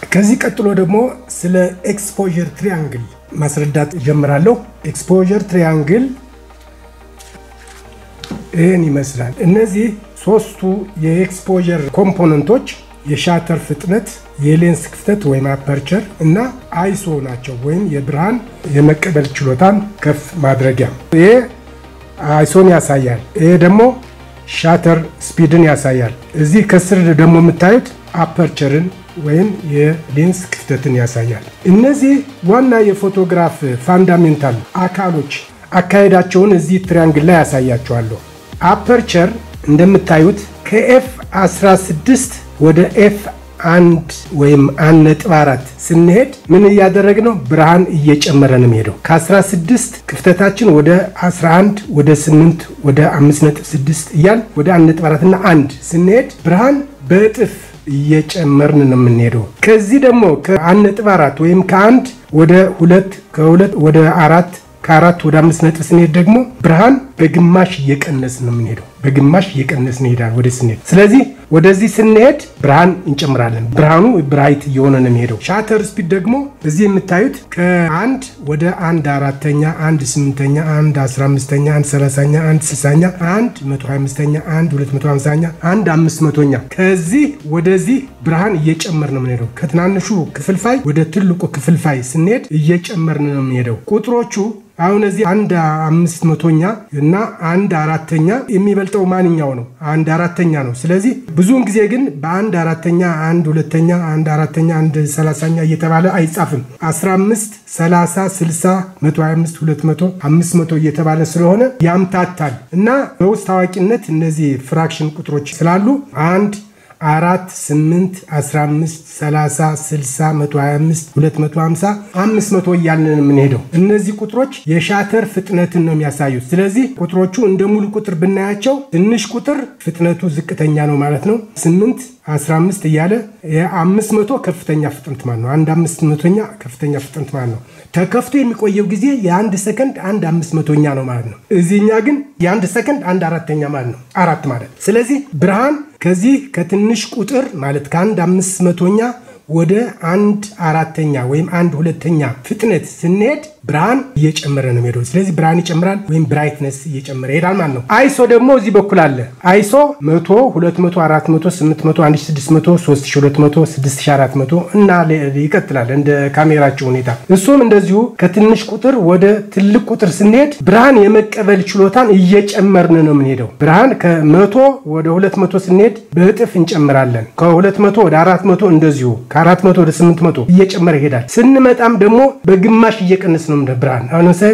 ከዚህ ቀጥሎ ደግሞ ስለ ኤክስፖዠር ትሪያንግል ማስረዳት ጀምራለሁ። ኤክስፖዠር ትሪያንግል ይህን ይመስላል። እነዚህ ሶስቱ የኤክስፖዠር ኮምፖነንቶች የሻተር ፍጥነት፣ የሌንስ ክፍተት ወይም አፐርቸር እና አይሶ ናቸው፣ ወይም የብርሃን የመቀበል ችሎታን ከፍ ማድረጊያ። ይሄ አይሶን ያሳያል። ይሄ ደግሞ ሻተር ስፒድን ያሳያል። እዚህ ከስር ደግሞ የምታዩት አፐርቸርን ወይም የሌንስ ክፍተትን ያሳያል። እነዚህ ዋና የፎቶግራፍ ፋንዳሜንታል አካሎች አካሄዳቸውን እዚህ ትሪያንግል ላይ ያሳያቸዋለሁ። አፐርቸር እንደምታዩት ከኤፍ 16 ወደ ኤፍ አንድ ወይም አንድ ነጥብ አራት ስንሄድ ምን እያደረግ ነው? ብርሃን እየጨመረ ነው የሚሄደው። ከ16 ክፍተታችን ወደ 11 ወደ 8 ወደ 5.6 እያል ወደ 1.4 እና 1 ስንሄድ ብርሃን በእጥፍ እየጨመርን ነው የምንሄደው። ከዚህ ደግሞ ከ1.4 ወይም ከአንድ ወደ ሁለት ከሁለት ወደ አራት ከአራት ወደ አምስት ነጥብ ስንሄድ ደግሞ ብርሃን በግማሽ እየቀነስ ነው የምንሄደው። በግማሽ እየቀነስ እንሄዳል ወደ ስንሄድ። ስለዚህ ወደዚህ ስንሄድ ብርሃን እንጨምራለን። ብርሃኑ ብራይት እየሆነ ነው የሚሄደው። ሻተር ስፒድ ደግሞ እዚህ የምታዩት ከአንድ ወደ አንድ አራተኛ፣ አንድ ስምንተኛ፣ አንድ አስራ አምስተኛ፣ አንድ ሰላሳኛ፣ አንድ ስልሳኛ፣ አንድ መቶ ሀያ አምስተኛ፣ አንድ ሁለት መቶ ሀምሳኛ፣ አንድ አምስት መቶኛ ከዚህ ወደዚህ ብርሃን እየጨመር ነው የምንሄደው። ከትናንሹ ክፍልፋይ ወደ ትልቁ ክፍልፋይ ስንሄድ እየጨመርን ነው የምንሄደው። ቁጥሮቹ አሁን እዚህ አንድ አምስት መቶኛ እና አንድ አራተኛ የሚበልጠው ማንኛው ነው? አንድ አራተኛ ነው። ስለዚህ ብዙውን ጊዜ ግን በአንድ አራተኛ፣ አንድ ሁለተኛ፣ አንድ አራተኛ፣ አንድ ሰላሳኛ እየተባለ አይጻፍም። 15፣ 30፣ 60፣ 125፣ 200፣ 500 እየተባለ ስለሆነ ያምታታል እና በውስጥ ታዋቂነት እነዚህ ፍራክሽን ቁጥሮች ስላሉ አንድ አራት ስምንት አስራ አምስት ሰላሳ ስልሳ መቶ ሀያ አምስት ሁለት መቶ ሀምሳ አምስት መቶ እያልን የምንሄደው እነዚህ ቁጥሮች የሻተር ፍጥነትን ነው የሚያሳዩት። ስለዚህ ቁጥሮቹ እንደ ሙሉ ቁጥር ብናያቸው ትንሽ ቁጥር ፍጥነቱ ዝቅተኛ ነው ማለት ነው። ስምንት 15 እያለ የአምስት መቶ ከፍተኛ ፍጥነት ማለት ነው። አንድ አምስት መቶኛ ከፍተኛ ፍጥነት ማለት ነው። ተከፍቶ የሚቆየው ጊዜ የአንድ ሰከንድ አንድ አምስት መቶኛ ነው ማለት ነው። እዚህኛ ግን የአንድ ሰከንድ አንድ አራተኛ ማለት ነው። አራት ማለት ስለዚህ ብርሃን ከዚህ ከትንሽ ቁጥር ማለት ከአንድ አምስት መቶኛ ወደ አንድ አራተኛ ወይም አንድ ሁለተኛ ፍጥነት ስንሄድ ብርሃን እየጨመረ ነው የሚሄደው። ስለዚህ ብርሃን ይጨምራል ወይም ብራይትነስ እየጨመረ ይሄዳል ማለት ነው። አይሶ ደግሞ እዚህ በኩል አለ። አይሶ 100፣ 200፣ 400፣ 800፣ 1600፣ 3200፣ 6400 እና ይቀጥላል እንደ ካሜራቸው ሁኔታ። እሱም እንደዚሁ ከትንሽ ቁጥር ወደ ትልቅ ቁጥር ስንሄድ ብርሃን የመቀበል ችሎታን እየጨመርን ነው የምንሄደው። ብርሃን ከመቶ ወደ 200 ስንሄድ በእጥፍ እንጨምራለን። ከ200 ወደ 400 እንደዚሁ ከ400 ወደ 800 እየጨመረ ይሄዳል። ስንመጣም ደግሞ በግማሽ እየቀነስ ነው እንደ ብርሃን አሁን ለምሳሌ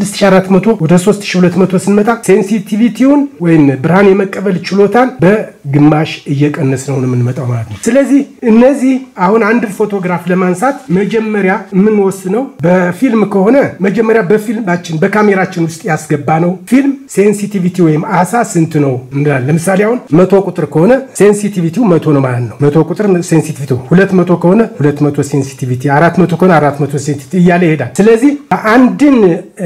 ከ6400 ወደ 3200 ስንመጣ ሴንሲቲቪቲውን ወይም ብርሃን የመቀበል ችሎታን በግማሽ እየቀነስ ነው የምንመጣው ማለት ነው። ስለዚህ እነዚህ አሁን አንድ ፎቶግራፍ ለማንሳት መጀመሪያ የምንወስነው በፊልም ከሆነ መጀመሪያ በፊልማችን በካሜራችን ውስጥ ያስገባ ነው ፊልም ሴንሲቲቪቲ ወይም አሳ ስንት ነው እንላለን። ለምሳሌ አሁን መቶ ቁጥር ከሆነ ሴንሲቲቪቲው መቶ ነው ማለት ነው። መቶ ቁጥር ሴንሲቲቪቲ ሁለት መቶ ከሆነ ሁለት መቶ ሴንሲቲቪቲ አራት መቶ ከሆነ አራት መቶ ሴንሲቲቪቲ እያለ ይሄዳል። ስለዚህ አንድን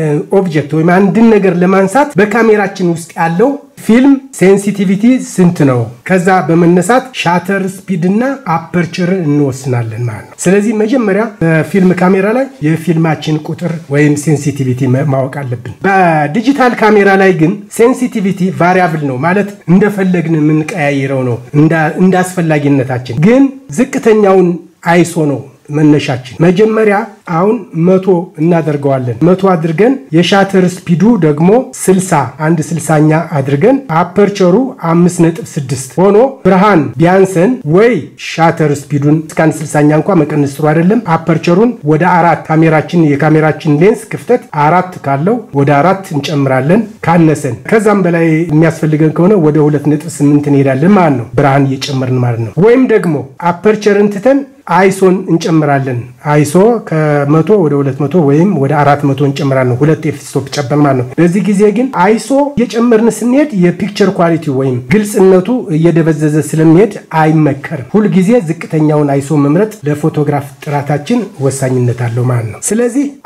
ኦብጀክት ወይም አንድን ነገር ለማንሳት በካሜራችን ውስጥ ያለው ፊልም ሴንሲቲቪቲ ስንት ነው? ከዛ በመነሳት ሻተር ስፒድ እና አፐርቸርን እንወስናለን ማለት ነው። ስለዚህ መጀመሪያ በፊልም ካሜራ ላይ የፊልማችን ቁጥር ወይም ሴንሲቲቪቲ ማወቅ አለብን። በዲጂታል ካሜራ ላይ ግን ሴንሲቲቪቲ ቫሪያብል ነው ማለት እንደፈለግን የምንቀያይረው ነው እንደ አስፈላጊነታችን። ግን ዝቅተኛውን አይሶ ነው መነሻችን መጀመሪያ አሁን መቶ እናደርገዋለን። መቶ አድርገን የሻተር ስፒዱ ደግሞ ስልሳ አንድ ስልሳኛ አድርገን አፐርቸሩ አምስት ነጥብ ስድስት ሆኖ ብርሃን ቢያንሰን ወይ ሻተር ስፒዱን እስከ አንድ ስልሳኛ እንኳ መቀነስ ጥሩ አይደለም። አፐርቸሩን ወደ አራት ካሜራችን የካሜራችን ሌንስ ክፍተት አራት ካለው ወደ አራት እንጨምራለን። ካነሰን ከዛም በላይ የሚያስፈልገን ከሆነ ወደ ሁለት ነጥብ ስምንት እንሄዳለን ማለት ነው። ብርሃን እየጨመርን ማለት ነው። ወይም ደግሞ አፐርቸርን ትተን አይሶን እንጨምራለን። አይሶ ከመቶ ወደ ሁለት መቶ ወይም ወደ አራት መቶ እንጨምራለን። ሁለት ኤፍስቶፕ ጨመር ማለት ነው። በዚህ ጊዜ ግን አይሶ እየጨመርን ስንሄድ የፒክቸር ኳሊቲ ወይም ግልጽነቱ እየደበዘዘ ስለሚሄድ አይመከርም። ሁልጊዜ ዝቅተኛውን አይሶ መምረጥ ለፎቶግራፍ ጥራታችን ወሳኝነት አለው ማለት ነው። ስለዚህ አሁን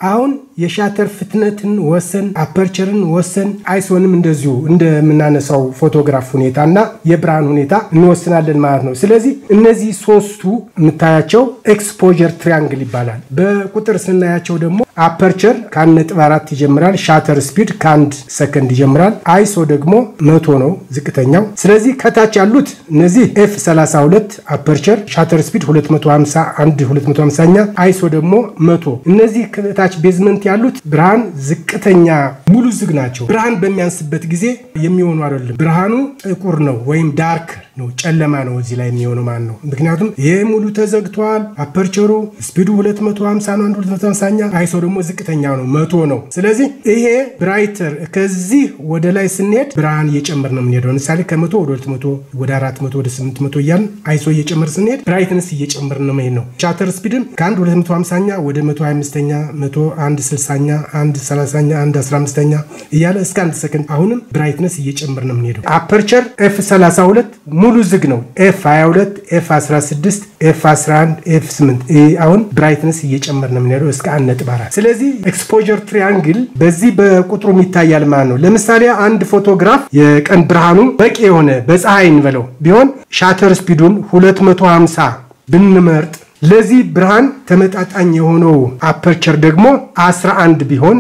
የሻተር ፍጥነትን ወሰን፣ አፐርቸርን ወሰን፣ አይሶንም እንደዚሁ እንደምናነሳው ፎቶግራፍ ሁኔታ እና የብርሃን ሁኔታ እንወስናለን ማለት ነው። ስለዚህ እነዚህ ሶስቱ የምታያቸው ኤክስፖዠር ትሪያንግል ይባላል። በቁጥር ስናያቸው ደግሞ አፐርቸር ከአንድ ነጥብ አራት ይጀምራል። ሻተር ስፒድ ከአንድ ሰከንድ ይጀምራል። አይሶ ደግሞ መቶ ነው ዝቅተኛው። ስለዚህ ከታች ያሉት እነዚህ ኤፍ 32 አፐርቸር ሻተር ስፒድ 251 250ኛ አይሶ ደግሞ መቶ እነዚህ ከታች ቤዝመንት ያሉት ብርሃን ዝቅተኛ ሙሉ ዝግ ናቸው። ብርሃን በሚያንስበት ጊዜ የሚሆኑ አይደለም። ብርሃኑ ጥቁር ነው ወይም ዳርክ ነው ጨለማ ነው እዚህ ላይ የሚሆነው ማለት ነው። ምክንያቱም ይህ ሙሉ ተዘግቷል። አፐርቸሩ ስፒዱ 250 ነው፣ 250ኛ አይሶ ደግሞ ዝቅተኛ ነው መቶ ነው። ስለዚህ ይሄ ብራይተር ከዚህ ወደ ላይ ስንሄድ ብርሃን እየጨመር ነው የምንሄደው። ለምሳሌ ከመቶ ወደ 200 ወደ 400 ወደ 800 እያልን አይሶ እየጨመር ስንሄድ ብራይትነስ እየጨመር ነው መሄድ ነው። ቻተር ስፒድም ከአንድ 250ኛ ወደ 125ኛ 101 60ኛ 1 30ኛ 1 15ኛ እያለ እስከ አንድ ሰከንድ አሁንም ብራይትነስ እየጨመር ነው የምንሄደው። አፐርቸር ኤፍ 32 ሙሉ ዝግ ነው። ኤፍ 22 ኤፍ 16 ኤፍ 11 ኤፍ 8 አሁን ብራይትነስ እየጨመር ነው የምንሄደው እስከ አንድ ነጥብ አራት ስለዚህ ኤክስፖዠር ትሪያንግል በዚህ በቁጥሩም ይታያል ማለት ነው። ለምሳሌ አንድ ፎቶግራፍ የቀን ብርሃኑ በቂ የሆነ በፀሐይ እንበለው ቢሆን ሻተር ስፒዱን 250 ብንመርጥ ለዚህ ብርሃን ተመጣጣኝ የሆነው አፐርቸር ደግሞ 11 ቢሆን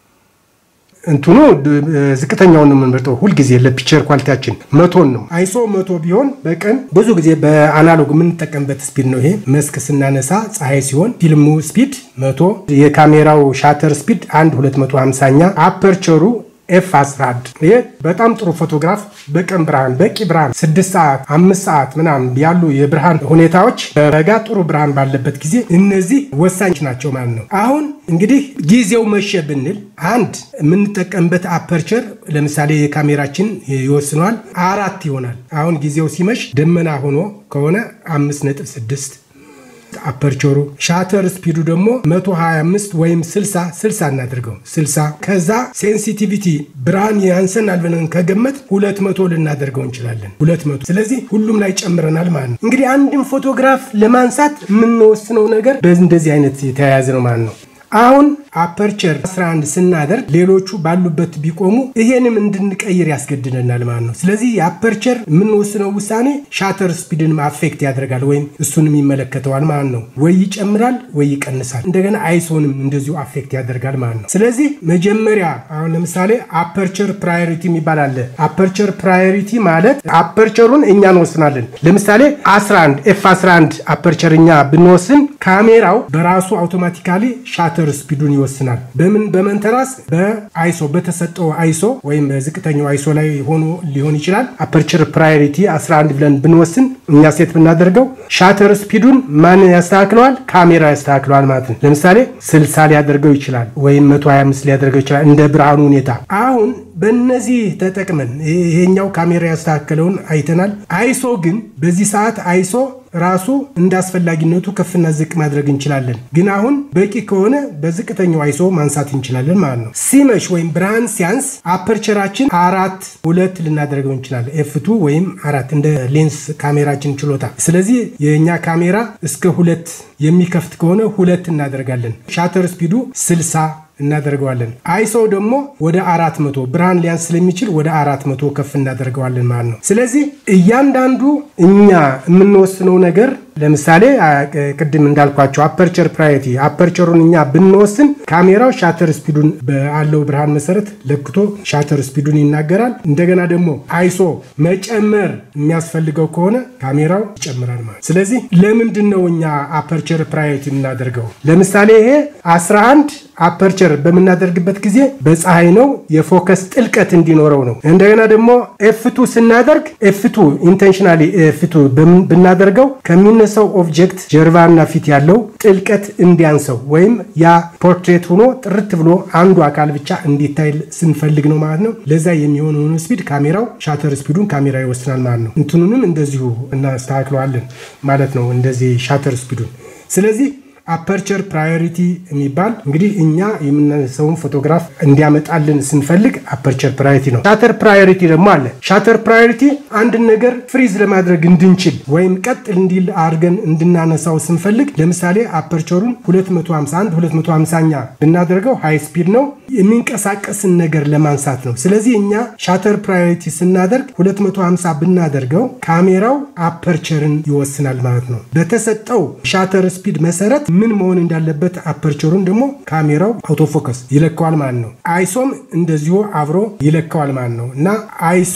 እንትኑ ዝቅተኛውን ነው የምንመርጠው። ሁልጊዜ ለፒክቸር ኳሊቲያችን መቶን ነው። አይሶ መቶ ቢሆን በቀን ብዙ ጊዜ በአናሎግ የምንጠቀምበት ስፒድ ነው። ይሄ መስክ ስናነሳ ፀሐይ ሲሆን ፊልሙ ስፒድ መቶ የካሜራው ሻተር ስፒድ አንድ 250ኛ አፐርቸሩ ኤፍ 11 ይሄ በጣም ጥሩ ፎቶግራፍ በቀን ብርሃን በቂ ብርሃን ስድስት ሰዓት አምስት ሰዓት ምናምን ያሉ የብርሃን ሁኔታዎች በበጋ ጥሩ ብርሃን ባለበት ጊዜ እነዚህ ወሳኝ ናቸው ማለት ነው። አሁን እንግዲህ ጊዜው መሸ ብንል አንድ የምንጠቀምበት አፐርቸር ለምሳሌ የካሜራችን ይወስነዋል አራት ይሆናል። አሁን ጊዜው ሲመሽ ደመና ሆኖ ከሆነ አምስት ነጥብ ስድስት አፐርቸሩ ሻተር ስፒዱ ደግሞ 125 ወይም 60 60 እናድርገው 60 ከዛ ሴንሲቲቪቲ ብርሃን ያንሰናል ብለን ከገመት 200 ልናደርገው እንችላለን 200 ስለዚህ ሁሉም ላይ ጨምረናል ማለት ነው እንግዲህ አንድን ፎቶግራፍ ለማንሳት የምንወስነው ነገር በእንደዚህ አይነት የተያያዘ ነው ማለት ነው አሁን አፐርቸር 11 ስናደርግ ሌሎቹ ባሉበት ቢቆሙ ይሄንም እንድንቀይር ያስገድደናል ማለት ነው። ስለዚህ የአፐርቸር የምንወስነው ውሳኔ ሻተር ስፒድንም አፌክት ያደርጋል ወይም እሱንም ይመለከተዋል ማለት ነው። ወይ ይጨምራል ወይ ይቀንሳል። እንደገና አይሶንም እንደዚሁ አፌክት ያደርጋል ማለት ነው። ስለዚህ መጀመሪያ አሁን ለምሳሌ አፐርቸር ፕራዮሪቲ የሚባል አለ። አፐርቸር ፕራዮሪቲ ማለት አፐርቸሩን እኛ እንወስናለን። ለምሳሌ 11 ኤፍ 11 አፐርቸር እኛ ብንወስን ካሜራው በራሱ አውቶማቲካሊ ሻተር ስፒዱን ይወስናል። በምን በመንተራስ በአይሶ በተሰጠው አይሶ ወይም በዝቅተኛው አይሶ ላይ ሆኖ ሊሆን ይችላል። አፐርቸር ፕራዮሪቲ 11 ብለን ብንወስን እኛ ሴት ብናደርገው ሻተር ስፒዱን ማን ያስተካክለዋል? ካሜራ ያስተካክለዋል ማለት ነው። ለምሳሌ 60 ሊያደርገው ይችላል ወይም 125 ሊያደርገው ይችላል እንደ ብርሃኑ ሁኔታ። አሁን በእነዚህ ተጠቅመን ይሄኛው ካሜራ ያስተካከለውን አይተናል። አይሶ ግን በዚህ ሰዓት አይሶ ራሱ እንደ አስፈላጊነቱ ከፍና ዝቅ ማድረግ እንችላለን። ግን አሁን በቂ ከሆነ በዝቅተኛው አይሶ ማንሳት እንችላለን ማለት ነው። ሲመሽ ወይም ብርሃን ሲያንስ አፐርቸራችን አራት ሁለት ልናደርገው እንችላለን። ኤፍቱ ወይም አራት እንደ ሌንስ ካሜራችን ችሎታ። ስለዚህ የእኛ ካሜራ እስከ ሁለት የሚከፍት ከሆነ ሁለት እናደርጋለን። ሻተር ስፒዱ ስልሳ እናደርገዋለን። አይሶ ደግሞ ወደ አራት መቶ ብርሃን ሊያንስ ስለሚችል ወደ አራት መቶ ከፍ እናደርገዋለን ማለት ነው። ስለዚህ እያንዳንዱ እኛ የምንወስነው ነገር ለምሳሌ ቅድም እንዳልኳቸው አፐርቸር ፕራዮሪቲ አፐርቸሩን እኛ ብንወስን ካሜራው ሻተር ስፒዱን ባለው ብርሃን መሰረት ለክቶ ሻተር ስፒዱን ይናገራል። እንደገና ደግሞ አይሶ መጨመር የሚያስፈልገው ከሆነ ካሜራው ይጨምራል ማለት። ስለዚህ ለምንድን ነው እኛ አፐርቸር ፕራዮሪቲ የምናደርገው? ለምሳሌ ይሄ 11 አፐርቸር በምናደርግበት ጊዜ በፀሐይ ነው የፎከስ ጥልቀት እንዲኖረው ነው። እንደገና ደግሞ ኤፍቱ ስናደርግ ኤፍቱ ኢንቴንሽናሊ ኤፍቱ ብናደርገው ከሚነሳው ኦብጀክት ጀርባና ፊት ያለው ጥልቀት እንዲያንሰው ወይም ያ ፖርትሬት ሆኖ ጥርት ብሎ አንዱ አካል ብቻ እንዲታይ ስንፈልግ ነው ማለት ነው። ለዛ የሚሆነውን ስፒድ ካሜራው ሻተር ስፒዱን ካሜራ ይወስናል ማለት ነው። እንትኑንም እንደዚሁ እናስተካክለዋለን ማለት ነው። እንደዚህ ሻተር ስፒዱን ስለዚህ አፐርቸር ፕራዮሪቲ የሚባል እንግዲህ እኛ የምናነሳውን ፎቶግራፍ እንዲያመጣልን ስንፈልግ አፐርቸር ፕራዮሪቲ ነው። ሻተር ፕራዮሪቲ ደግሞ አለ። ሻተር ፕራዮሪቲ አንድን ነገር ፍሪዝ ለማድረግ እንድንችል ወይም ቀጥ እንዲል አድርገን እንድናነሳው ስንፈልግ ለምሳሌ አፐርቸሩን 251 250ኛ ብናደርገው ሃይ ስፒድ ነው የሚንቀሳቀስን ነገር ለማንሳት ነው። ስለዚህ እኛ ሻተር ፕራዮሪቲ ስናደርግ 250 ብናደርገው ካሜራው አፐርቸርን ይወስናል ማለት ነው። በተሰጠው ሻተር ስፒድ መሰረት ምን መሆን እንዳለበት አፐርቸሩን ደግሞ ካሜራው አውቶፎከስ ይለካዋል ማለት ነው። አይሶም እንደዚሁ አብሮ ይለካዋል ማለት ነው እና አይሶ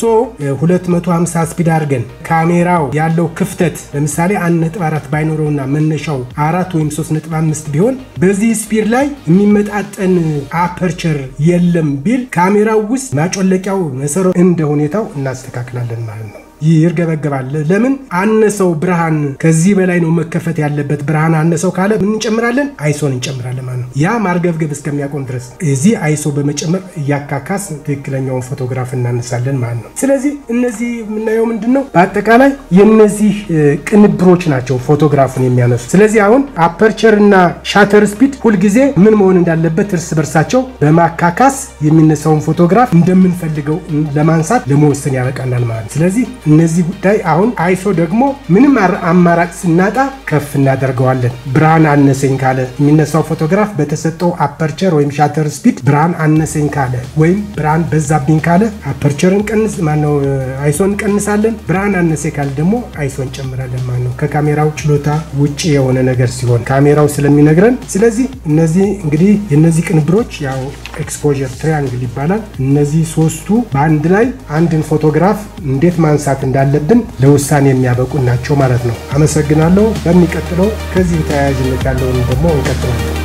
250 ስፒድ አድርገን ካሜራው ያለው ክፍተት ለምሳሌ 1.4 ባይኖረውና መነሻው አራት ወይም 3.5 ቢሆን በዚህ ስፒድ ላይ የሚመጣጠን አፐርቸር የለም ቢል ካሜራው ውስጥ ማጮለቂያው መሰረት እንደ ሁኔታው እናስተካክላለን ማለት ነው። ይርገበገባል። ለምን አነሰው? ብርሃን ከዚህ በላይ ነው መከፈት ያለበት። ብርሃን አነሰው ካለ ምን እንጨምራለን? አይሶን እንጨምራለን ማለት ነው። ያ ማርገብገብ እስከሚያቆም ድረስ እዚህ አይሶ በመጨመር እያካካስ ትክክለኛውን ፎቶግራፍ እናነሳለን ማለት ነው። ስለዚህ እነዚህ የምናየው ምንድን ነው? በአጠቃላይ የነዚህ ቅንብሮች ናቸው ፎቶግራፉን የሚያነሱ። ስለዚህ አሁን አፐርቸር እና ሻተር ስፒድ ሁልጊዜ ምን መሆን እንዳለበት እርስ በርሳቸው በማካካስ የሚነሳውን ፎቶግራፍ እንደምንፈልገው ለማንሳት ለመወሰን ያበቃናል ማለት ነው። ስለዚህ እነዚህ ጉዳይ አሁን አይሶ ደግሞ ምንም አማራጭ ስናጣ ከፍ እናደርገዋለን። ብርሃን አነሰኝ ካለ የሚነሳው ፎቶግራፍ በተሰጠው አፐርቸር ወይም ሻተር ስፒድ ብርሃን አነሰኝ ካለ ወይም ብርሃን በዛብኝ ካለ አፐርቸርን ቀንስ ማነው አይሶን እንቀንሳለን። ብርሃን አነሰ ካለ ደግሞ አይሶ እንጨምራለን ማለት ነው። ከካሜራው ችሎታ ውጭ የሆነ ነገር ሲሆን ካሜራው ስለሚነግረን። ስለዚህ እነዚህ እንግዲህ የነዚህ ቅንብሮች ያው ኤክስፖዠር ትሪያንግል ይባላል። እነዚህ ሶስቱ በአንድ ላይ አንድን ፎቶግራፍ እንዴት ማንሳት እንዳለብን ለውሳኔ የሚያበቁ ናቸው ማለት ነው። አመሰግናለሁ። በሚቀጥለው ከዚህ ተያያዥነት ያለውን ደግሞ እንቀጥላለን።